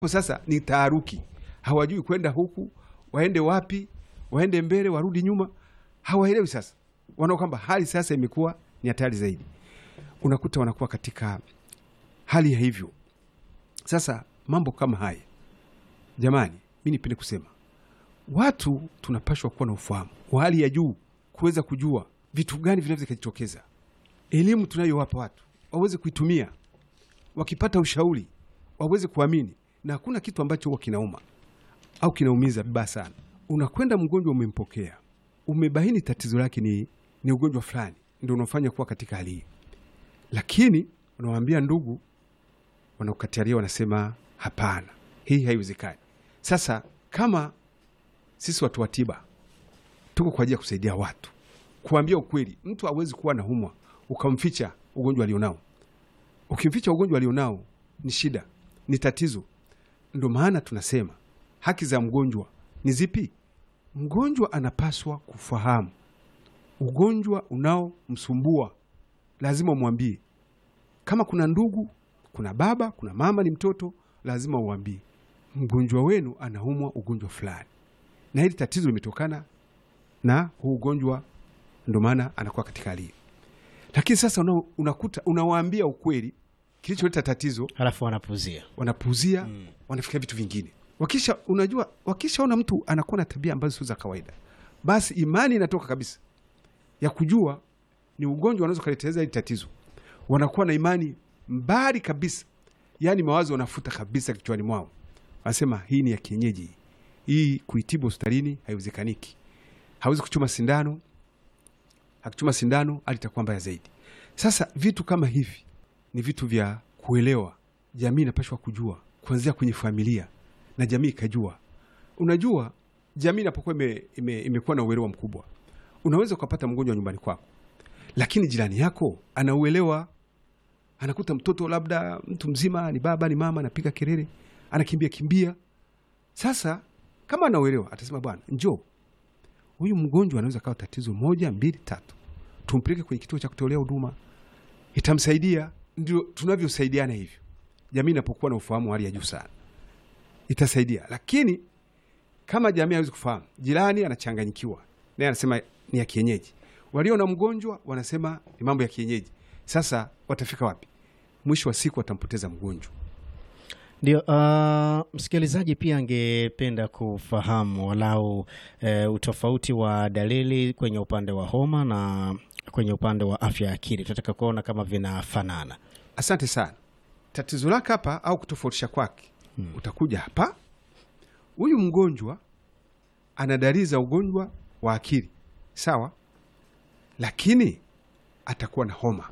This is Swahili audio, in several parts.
Sasa ni taharuki, hawajui kwenda huku, waende wapi, waende mbele, warudi nyuma, hawaelewi. Sasa wanaona kwamba hali sasa imekuwa ni hatari zaidi, unakuta wanakuwa katika hali ya hivyo. Sasa mambo kama haya, jamani, mi nipende kusema watu tunapashwa kuwa na ufahamu wa hali ya juu, kuweza kujua vitu gani vinaweza vikajitokeza. Elimu tunayowapa watu waweze kuitumia, wakipata ushauri waweze kuamini, na hakuna kitu ambacho huwa kinauma au kinaumiza vibaya sana. Unakwenda mgonjwa, umempokea, umebaini tatizo lake ni, ni ugonjwa fulani, ndio unafanya kuwa katika hali hii, lakini unawaambia ndugu, wanakukatalia, wanasema hapana, hii haiwezekani. Sasa kama sisi watu wa tiba tuko kwa ajili ya kusaidia watu, kuambia ukweli. Mtu hawezi kuwa na humwa ukamficha ugonjwa alionao. Ukimficha ugonjwa alionao ni shida, ni tatizo. Ndio maana tunasema haki za mgonjwa ni zipi? Mgonjwa anapaswa kufahamu ugonjwa unaomsumbua, lazima umwambie. Kama kuna ndugu, kuna baba, kuna mama, ni mtoto, lazima uambie mgonjwa wenu anaumwa ugonjwa fulani na hili tatizo limetokana na huu ugonjwa, ndio maana anakuwa katika hali hii. Lakini sasa una, unakuta unawaambia ukweli kilicholeta tatizo, halafu wanapuuzia wanapuuzia mm. wanafikiria vitu vingine. Wakisha unajua, wakishaona mtu anakuwa na tabia ambazo sio za kawaida, basi imani inatoka kabisa ya kujua ni ugonjwa unaweza kuleteleza hili tatizo. Wanakuwa na imani mbali kabisa, yaani mawazo wanafuta kabisa kichwani mwao, wanasema hii ni ya kienyeji hii kuitibu hospitalini haiwezekaniki. Hawezi kuchuma sindano, akichuma sindano hali itakuwa mbaya zaidi. Sasa vitu kama hivi ni vitu vya kuelewa, jamii inapashwa kujua kuanzia kwenye familia na jamii ikajua. Unajua, jamii inapokuwa ime, ime, imekuwa na uelewa mkubwa, unaweza ukapata mgonjwa nyumbani kwako, lakini jirani yako anauelewa, anakuta mtoto labda mtu mzima, ni baba ni mama, anapiga kelele, anakimbia kimbia. Sasa kama anauelewa atasema, bwana, njoo, huyu mgonjwa anaweza kawa tatizo moja mbili tatu, tumpeleke kwenye kituo cha kutolea huduma, itamsaidia. Ndio tunavyosaidiana hivyo. Jamii inapokuwa na ufahamu wa hali ya juu sana itasaidia, lakini kama jamii hawezi kufahamu, jirani anachanganyikiwa, naye anasema ni ya kienyeji, walio na mgonjwa wanasema ni mambo ya kienyeji. Sasa watafika wapi? Mwisho wa siku watampoteza mgonjwa. Ndio, uh, msikilizaji pia angependa kufahamu walau uh, utofauti wa dalili kwenye upande wa homa na kwenye upande wa afya ya akili. Tunataka kuona kama vinafanana. Asante sana. Tatizo lake hapa au kutofautisha kwake, hmm, utakuja hapa, huyu mgonjwa ana dalili za ugonjwa wa akili sawa, lakini atakuwa na homa.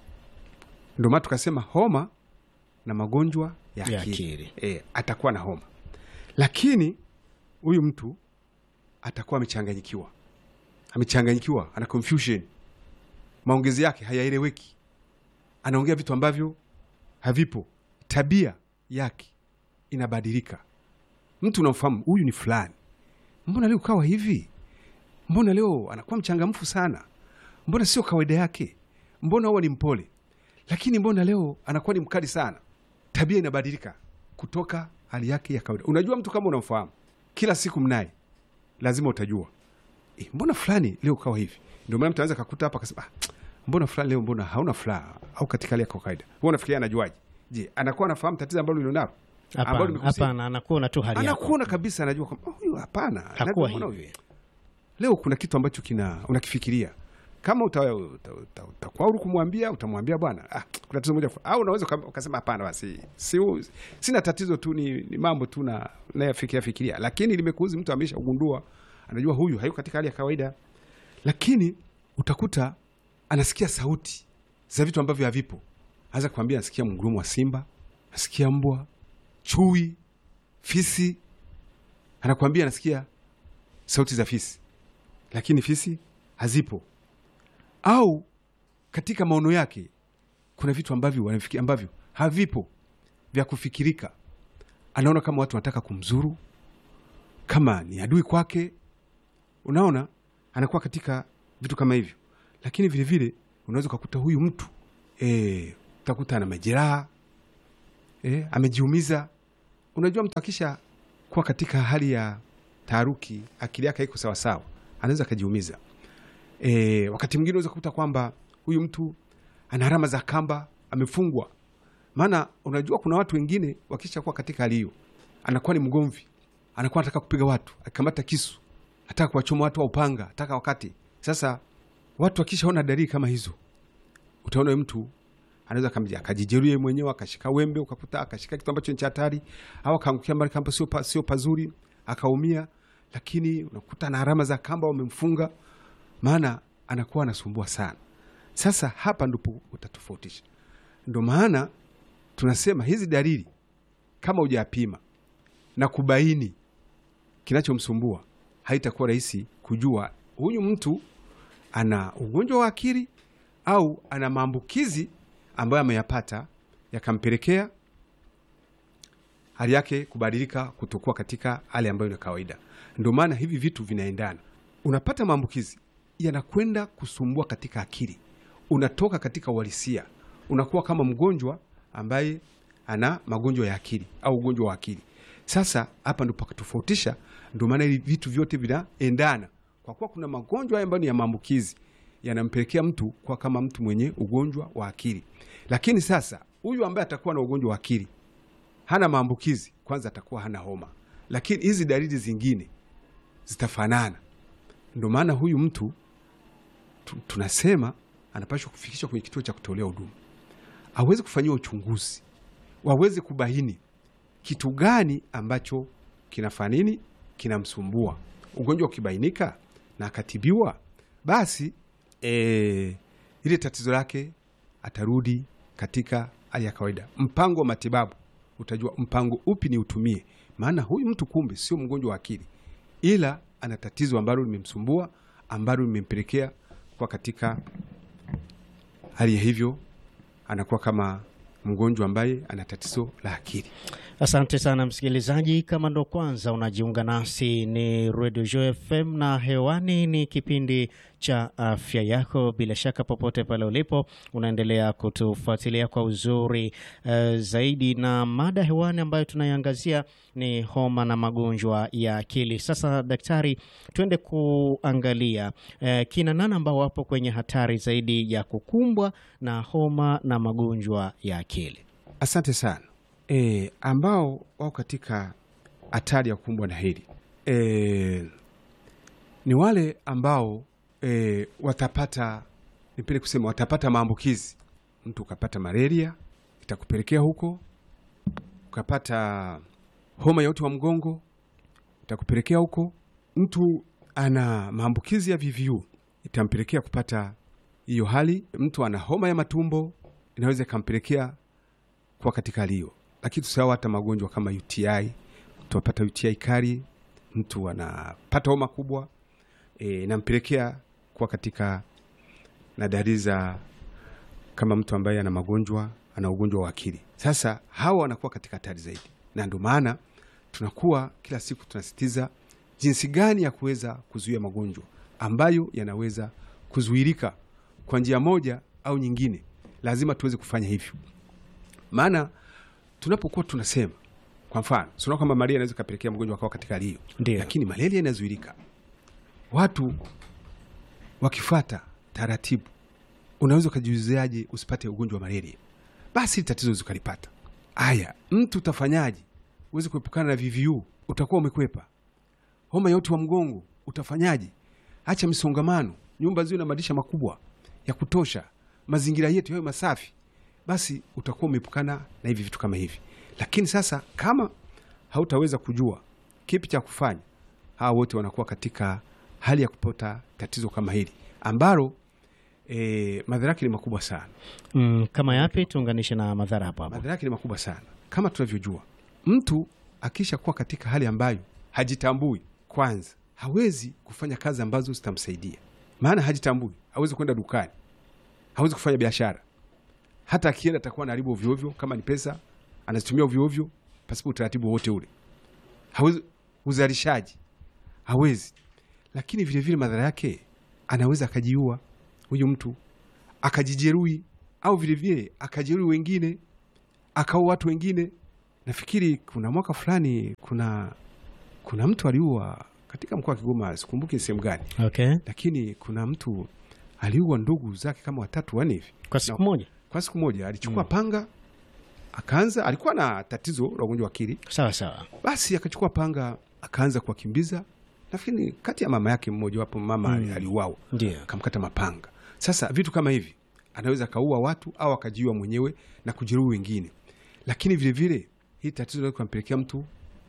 Ndio maana tukasema homa na magonjwa ya Ya akili, akili. E, atakuwa na homa, lakini huyu mtu atakuwa amechanganyikiwa, amechanganyikiwa, ana confusion, maongezi yake hayaeleweki, anaongea vitu ambavyo havipo, tabia yake inabadilika. Mtu unamfahamu huyu ni fulani, mbona leo kawa hivi? Mbona leo anakuwa mchangamfu sana? Mbona sio kawaida yake? Mbona huwa ni mpole, lakini mbona leo anakuwa ni mkali sana? Tabia inabadilika kutoka hali yake ya kawaida. Unajua, mtu kama unamfahamu kila siku mnaye, lazima utajua e, mbona fulani leo kawa hivi. Ndio maana mtu anaweza kakuta hapa akasema, ah, mbona fulani leo, mbona hauna furaha au katika hali ya kawaida. Wewe unafikiria anajuaje? Je, anakuwa anafahamu tatizo ambalo ulilonalo? Ambalo Hapana, limekusibu? hapana, anakuona tu hali yako. Anakuona kabisa, anajua kwamba "Oh, huyu hapana, Hakuwa Mbona hivi. leo kuna kitu ambacho kina unakifikiria kama uta- uta- uta- utakuwa huru kumwambia, utamwambia bwana, ah, kuna tatizo moja, au unaweza uka- ukasema hapana, basi si, sina tatizo tu, ni, ni mambo tu na nayafikiria fikiria, lakini limekuuzi, mtu amesha ugundua, anajua huyu hayuko katika hali ya kawaida, lakini utakuta anasikia sauti za vitu ambavyo havipo. Anaweza kuambia anasikia mgurumo wa simba, anasikia mbwa, chui, fisi, anakuambia anasikia sauti za fisi lakini fisi hazipo, au katika maono yake kuna vitu ambavyo wanafikiri ambavyo havipo vya kufikirika. Anaona kama watu wanataka kumzuru, kama ni adui kwake. Unaona, anakuwa katika vitu kama hivyo, lakini vilevile unaweza ukakuta huyu mtu e, utakuta ana majeraha e, amejiumiza unajua mtu akisha kuwa katika hali ya taharuki, akili yake haiko sawasawa, anaweza akajiumiza. E, wakati mwingine unaweza kukuta kwamba huyu mtu ana alama za kamba, amefungwa. Maana unajua kuna watu wengine wakisha kuwa katika hali hiyo, anakuwa ni mgomvi, anakuwa anataka kupiga watu, akikamata kisu, ataka kuwachoma watu wa upanga, ataka wakati. Sasa watu wakishaona dalili kama hizo, utaona huyu mtu anaweza kamja akajijeruhi yeye mwenyewe, akashika wembe, ukakuta akashika kitu ambacho ni cha hatari, au akaangukia mbali kamba sio pa, sio pazuri, akaumia, lakini unakuta na alama za kamba wamemfunga, maana anakuwa anasumbua sana. Sasa hapa ndipo utatofautisha. Ndo maana tunasema hizi dalili kama hujapima na kubaini kinachomsumbua, haitakuwa rahisi kujua huyu mtu ana ugonjwa wa akili au ana maambukizi ambayo ameyapata yakampelekea hali yake kubadilika kutokuwa katika hali ambayo ni kawaida. Ndio maana hivi vitu vinaendana. Unapata maambukizi yanakwenda kusumbua katika akili, unatoka katika uhalisia, unakuwa kama mgonjwa ambaye ana magonjwa ya akili au ugonjwa wa akili. Sasa hapa ndo pakatofautisha. Ndio maana hivi vitu vyote vinaendana, kwa kuwa kuna magonjwa ambayo ni ya maambukizi yanampelekea mtu kuwa kama mtu mwenye ugonjwa wa akili. Lakini sasa huyu ambaye atakuwa na ugonjwa wa akili hana maambukizi, kwanza atakuwa hana homa, lakini hizi dalili zingine zitafanana. Ndio maana huyu mtu tu, tunasema anapashwa kufikishwa kwenye kituo cha kutolea huduma, aweze kufanyiwa uchunguzi, waweze kubaini kitu gani ambacho kinafanya nini, kinamsumbua. Ugonjwa ukibainika na akatibiwa, basi e, ile tatizo lake atarudi katika hali ya kawaida. Mpango wa matibabu utajua mpango upi ni utumie, maana huyu mtu kumbe sio mgonjwa wa akili, ila ana tatizo ambalo limemsumbua ambalo limempelekea kuwa katika hali ya hivyo, anakuwa kama mgonjwa ambaye ana tatizo la akili. Asante sana msikilizaji, kama ndo kwanza unajiunga nasi, ni Radio Joy FM na hewani ni kipindi cha afya yako. Bila shaka popote pale ulipo unaendelea kutufuatilia kwa uzuri uh, zaidi, na mada hewani ambayo tunaiangazia ni homa na magonjwa ya akili. Sasa daktari, tuende kuangalia uh, kina nani ambao wapo kwenye hatari zaidi ya kukumbwa na homa na magonjwa ya akili. Asante sana. E, ambao wako katika hatari ya kukumbwa na hili e, ni wale ambao e, watapata nipende kusema watapata maambukizi. Mtu ukapata malaria itakupelekea huko, ukapata homa ya uti wa mgongo itakupelekea huko. Mtu ana maambukizi ya VVU itampelekea kupata hiyo hali. Mtu ana homa ya matumbo inaweza ikampelekea kuwa katika hali hiyo lakini tusahau hata magonjwa kama UTI. Mtu apata UTI kali, mtu anapata homa kubwa inampelekea e, kuwa katika na dalili za kama mtu ambaye ana magonjwa ana ugonjwa wa akili. Sasa hawa wanakuwa katika hatari zaidi, na ndio maana tunakuwa kila siku tunasisitiza jinsi gani ya kuweza kuzuia magonjwa ambayo yanaweza kuzuirika kwa njia moja au nyingine. Lazima tuweze kufanya hivyo, maana tunapokuwa tunasema kwa mfano, sio kwamba malaria inaweza kupelekea mgonjwa akawa katika hali hiyo, Ndio. lakini malaria inazuilika. Watu wakifuata taratibu, unaweza ukajiuziaje usipate ugonjwa wa malaria? Basi tatizo zikalipata. Aya, mtu utafanyaje uweze kuepukana na VVU? Utakuwa umekwepa. Homa ya uti wa mgongo utafanyaje? Acha misongamano, nyumba ziwe na madirisha makubwa ya kutosha, mazingira yetu yawe masafi basi utakuwa umeepukana na hivi vitu kama hivi. Lakini sasa kama hautaweza kujua kipi cha kufanya, hawa wote wanakuwa katika hali ya kupata tatizo kama hili ambalo e, madhara yake ni makubwa sana. Mm, kama yapi? Tuunganishe na madhara hapo hapo. Madhara yake ni makubwa sana. Kama tunavyojua, mtu akisha kuwa katika hali ambayo hajitambui, kwanza hawezi kufanya kazi ambazo zitamsaidia, maana hajitambui, hawezi kwenda dukani, hawezi kufanya biashara hata akienda atakuwa anaharibu ovyo ovyo. Kama ni pesa anazitumia ovyo ovyo pasipo utaratibu wowote ule. Hawezi uzalishaji, hawezi. Lakini vile vile madhara yake, anaweza akajiua huyu mtu, akajijeruhi, au vile vile akajeruhi wengine, akaua watu wengine. nafikiri kuna mwaka fulani kuna kuna mtu aliua katika mkoa wa Kigoma, sikumbuki sehemu gani, Okay. lakini kuna mtu aliua ndugu zake kama watatu wanne hivi Kwa siku Na- moja. kwa siku moja. Alichukua panga akaanza, alikuwa na tatizo la ugonjwa wa akili, Sawa sawa. basi akachukua panga akaanza kuwakimbiza. Nafikiri kati ya mama yake mmoja wapo mama Mm. aliuawa, Ndio. akamkata mapanga. Sasa vitu kama hivi anaweza akaua watu au akajiua mwenyewe na kujeruhi wengine, lakini vilevile hii tatizo linaweza kumpelekea mtu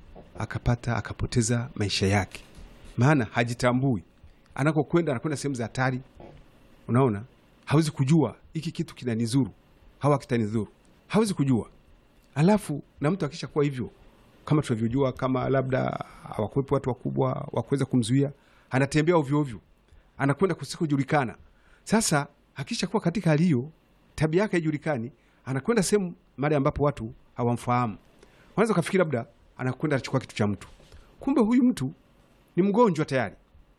akapata akapoteza maisha yake, maana hajitambui anakokwenda, anakwenda sehemu za hatari. Unaona, hawezi kujua hiki kitu kinanizuru hawa kitanidhuru, hawezi kujua. Alafu na mtu akisha kuwa hivyo, kama tunavyojua, kama labda hawakuwepo watu wakubwa wa kuweza kumzuia, anatembea ovyo ovyo, anakwenda kusikojulikana. Sasa akisha kuwa katika hali hiyo, tabia yake haijulikani, anakwenda sehemu mahali ambapo watu hawamfahamu. Wanaweza ukafikiri labda anakwenda anachukua kitu cha mtu, kumbe huyu mtu ni mgonjwa tayari,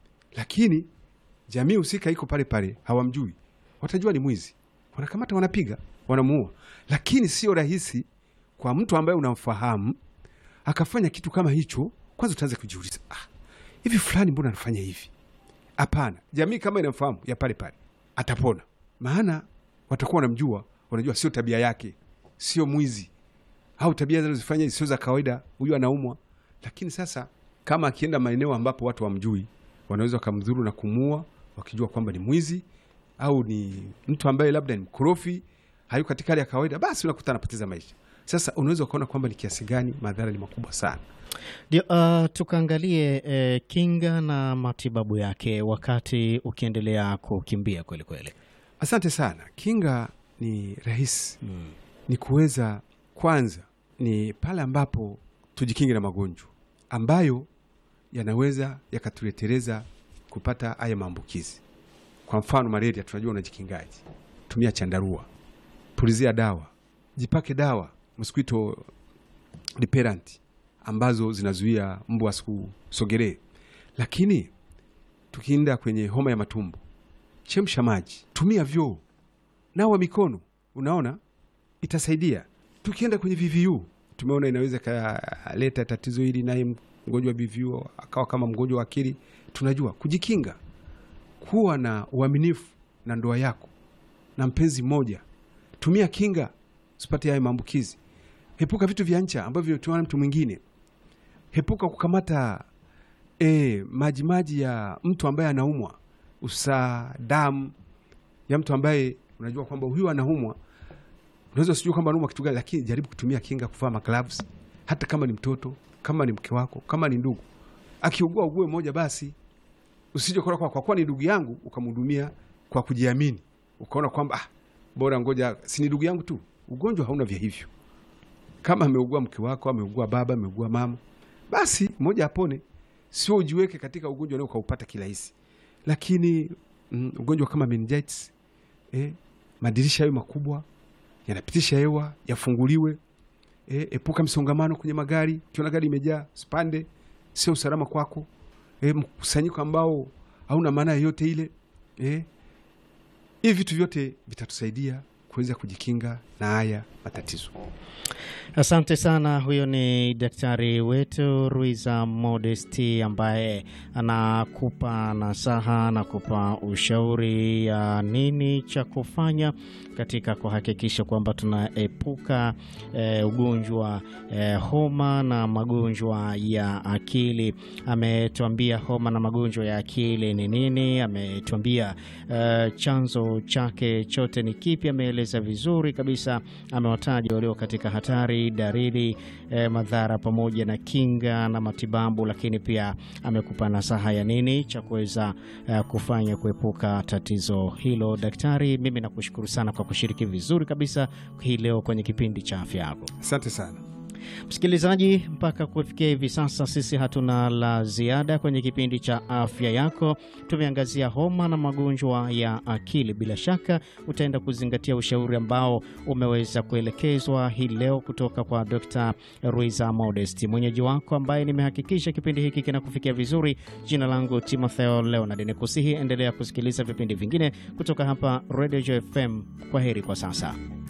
lakini jamii husika iko pale pale, hawamjui, watajua ni mwizi, wanakamata, wanapiga, wanamuua. Lakini sio rahisi kwa mtu ambaye unamfahamu akafanya kitu kama hicho. Kwanza utaanza kujiuliza, ah, hivi fulani mbona anafanya hivi? Hapana, jamii kama inamfahamu ya pale pale atapona, maana watakuwa wanamjua, wanajua sio tabia yake, sio mwizi au tabia zinazofanya sio za kawaida, huyu anaumwa. Lakini sasa kama akienda maeneo ambapo watu wamjui, wanaweza wakamdhuru na kumuua, wakijua kwamba ni mwizi au ni mtu ambaye labda ni mkorofi, hayuko katika hali ya kawaida, basi unakuta anapoteza maisha. Sasa unaweza ukaona kwamba ni kiasi gani madhara ni makubwa sana. Ndio, uh, tukaangalie eh, kinga na matibabu yake wakati ukiendelea kukimbia kweli kweli. Asante sana. Kinga ni rahisi, Mm. ni kuweza kwanza, ni pale ambapo tujikinge na magonjwa ambayo yanaweza yakatuleteleza kupata haya maambukizi. Kwa mfano malaria, tunajua unajikingaji, tumia chandarua, pulizia dawa, jipake dawa mosquito repellent ambazo zinazuia mbu asikusogelee. Lakini tukienda kwenye homa ya matumbo, chemsha maji, tumia vyoo, nawa mikono, unaona itasaidia. Tukienda kwenye VVU tumeona inaweza ikaleta tatizo hili, naye mgonjwa wa VVU akawa kama mgonjwa wa akili. Tunajua kujikinga, kuwa na uaminifu na ndoa yako na mpenzi mmoja, tumia kinga usipate haya maambukizi. Hepuka vitu vya ncha ambavyo tuana mtu mwingine. Hepuka kukamata e, maji maji ya mtu ambaye anaumwa, usaa, damu ya mtu ambaye unajua kwamba huyu anaumwa unaweza usijua kwamba anaumwa kitu gani, lakini jaribu kutumia kinga, kuvaa magloves, hata kama ni mtoto, kama ni mke wako, kama ni ndugu. Akiugua ugue mmoja basi, usije kwa, kwa kuwa ni ndugu yangu ukamhudumia kwa kujiamini, ukaona kwamba ah, bora ngoja, si ni ndugu yangu tu. Ugonjwa hauna vya hivyo. Kama ameugua mke wako, ameugua baba, ameugua mama, basi mmoja apone, sio ujiweke katika ugonjwa leo ukaupata kirahisi. Lakini mm, ugonjwa kama meningitis eh, madirisha hayo makubwa yanapitisha hewa yafunguliwe. E, epuka msongamano kwenye magari. Ukiona gari imejaa spande, sio usalama kwako. E, mkusanyiko ambao hauna maana yoyote ile. E, hivi vitu vyote vitatusaidia kuweza kujikinga na haya matatizo. Asante sana. Huyo ni daktari wetu Ruiza Modesti ambaye anakupa nasaha na kupa ushauri ya nini cha kufanya katika kuhakikisha kwamba tunaepuka eh, ugonjwa eh, homa na magonjwa ya akili. Ametuambia homa na magonjwa ya akili ni nini, ametuambia eh, chanzo chake chote ni kipi, ameeleza vizuri kabisa, amewataja walio katika hatari dalili eh, madhara pamoja na kinga na matibabu, lakini pia amekupa nasaha ya nini cha kuweza eh, kufanya kuepuka tatizo hilo. Daktari, mimi nakushukuru sana kwa kushiriki vizuri kabisa hii leo kwenye kipindi cha afya yako. Asante sana. Msikilizaji, mpaka kufikia hivi sasa sisi hatuna la ziada kwenye kipindi cha afya yako. Tumeangazia homa na magonjwa ya akili. Bila shaka utaenda kuzingatia ushauri ambao umeweza kuelekezwa hii leo kutoka kwa Dr. Ruiza Modest, mwenyeji wako ambaye nimehakikisha kipindi hiki kinakufikia vizuri. Jina langu Timotheo Leonard, nikusihi endelea kusikiliza vipindi vingine kutoka hapa Radio Joy FM. Kwa heri kwa sasa.